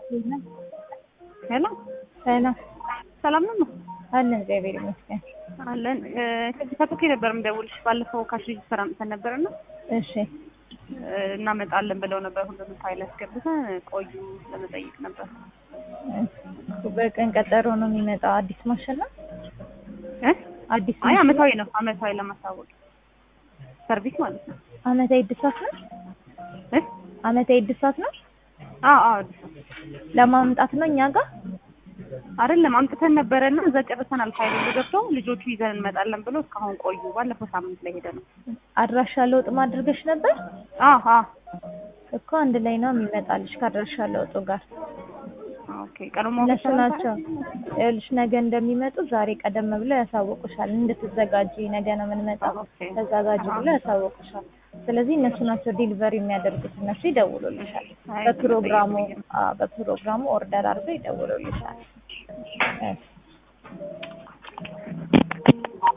ሄሎ ሰላም ሰላም ነው አለን፣ እግዚአብሔር ይመስገን። አለን። ከዚህ ከቶኬ ነበር የምደውልሽ። ባለፈው ካሽ ሬጅስተር አምጥተን ነበርና እሺ እናመጣለን ብለው ነበር። ሁሉንም ፋይል አስገብተን ቆዩ ለመጠየቅ ነበር። በቀን ቀጠሮ ነው የሚመጣው። አዲስ ማሽን ነው እ አዲስ አይ ማሽን አመታዊ ነው። አመታዊ ለማሳወቅ ሰርቪስ ማለት ነው። አመታዊ እድሳት ነው። እ አመታዊ እድሳት ነው አዎ አዎ አዲስ ነው። ለማምጣት ነው እኛ ጋር አይደለም አምጥተን ነበረና እዛ ጨርሰናል። ፋይል ሁሉ ገብተው ልጆቹ ይዘን እንመጣለን ብሎ እስካሁን ቆዩ። ባለፈው ሳምንት ላይ ሄደ ነው። አድራሻ ለውጥ ማድረግሽ ነበር አዎ አዎ እኮ አንድ ላይ ነው የሚመጣልሽ ከአድራሻ ለውጡ ጋር። ኦኬ ቀድሞ ማወቅ እነሱ ይቻላል? ናቸው ይኸውልሽ፣ ነገ እንደሚመጡ ዛሬ ቀደም ብለው ያሳወቁሻል። እንድትዘጋጂ ነገ ነው የምንመጣው ኦኬ ተዘጋጂ ብለው ያሳወቁሻል። ስለዚህ እነሱ ናቸው ዲሊቨሪ የሚያደርጉት። እነሱ ይደውሉልሻል። አይ በፕሮግራሙ መጠየቅ አዎ፣ በፕሮግራሙ ኦርደር አድርገው ይደውሉልሻል።